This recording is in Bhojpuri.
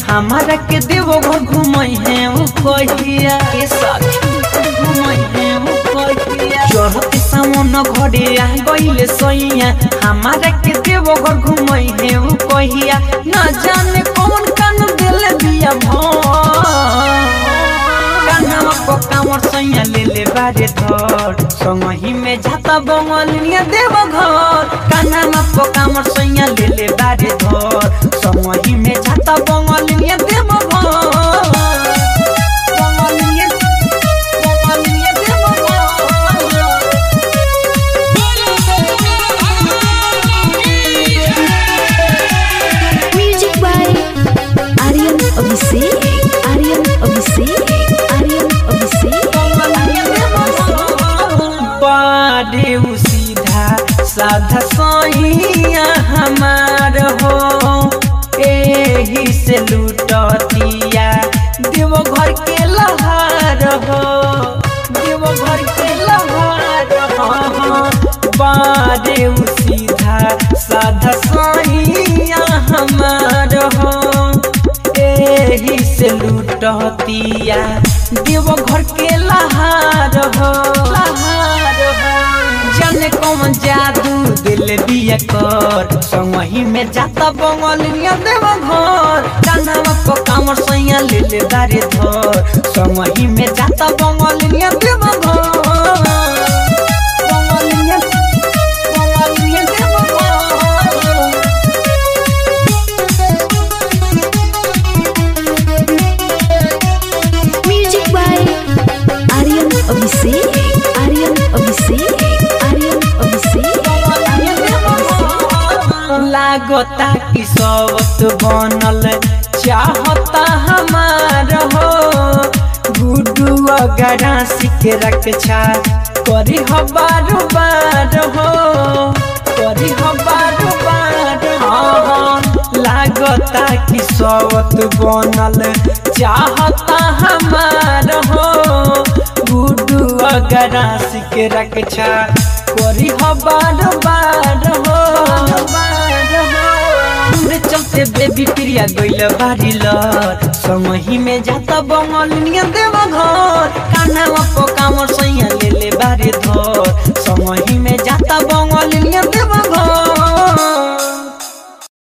हमारा के देवो घर घुमई है उ कहिया के सखी घुमई है उ कहिया चढ़त सावन घरे आ गइले सैया हमारा के देवो घर घुमई है उ कहिया न जाने कौन कान दिल दिया भर कान्हामा पकामर सैया ले ले बारे धर संगही में जाता बंगलिया देव घर कान्हामा पकामर सैया ले ले बारे धर संगही में जाता बंगलिया देव घर बंगलिया बंगलिया देव घर Music by Aryan Abhishek. Aryan Abhishek. Aryan Abhishek. Aryan Abhishek. बारे उ सीधा साधा सैया हमार हो एही से लूटतिया देव घर के लहार हो देव घर के लहार हो बारे उ सीधा साधा सैया हमार हो एही से लूटतिया देव घर के लहार हो लहार हो जाने कौन जादू दिल बिया कर संगही में जाता बंगलिया देव घर कान्हावा को कामर सैया ले ले दारे धर संगही में जाता बंगलिया देव घर बंगलिया बंगलिया देव घर Music by Aryan Abhishek. Aryan Abhishek. Aryan Abhishek. Aryan Abhishek. लागता कि सबत बनल चाहता हमार हो गुडू अगरा के रक्षा करी हो बार बार हो करी हो बार बार हो लागता कि सबत बनल चाहता हमार हो गुडू अगरा के रक्षा करी हो बार बार हो बार हो हमरे चलते बेबी प्रिया गइल बारी लर समही में जाता बंगलिया देव घर कान्हा पकामर सैया ले ले बारे धर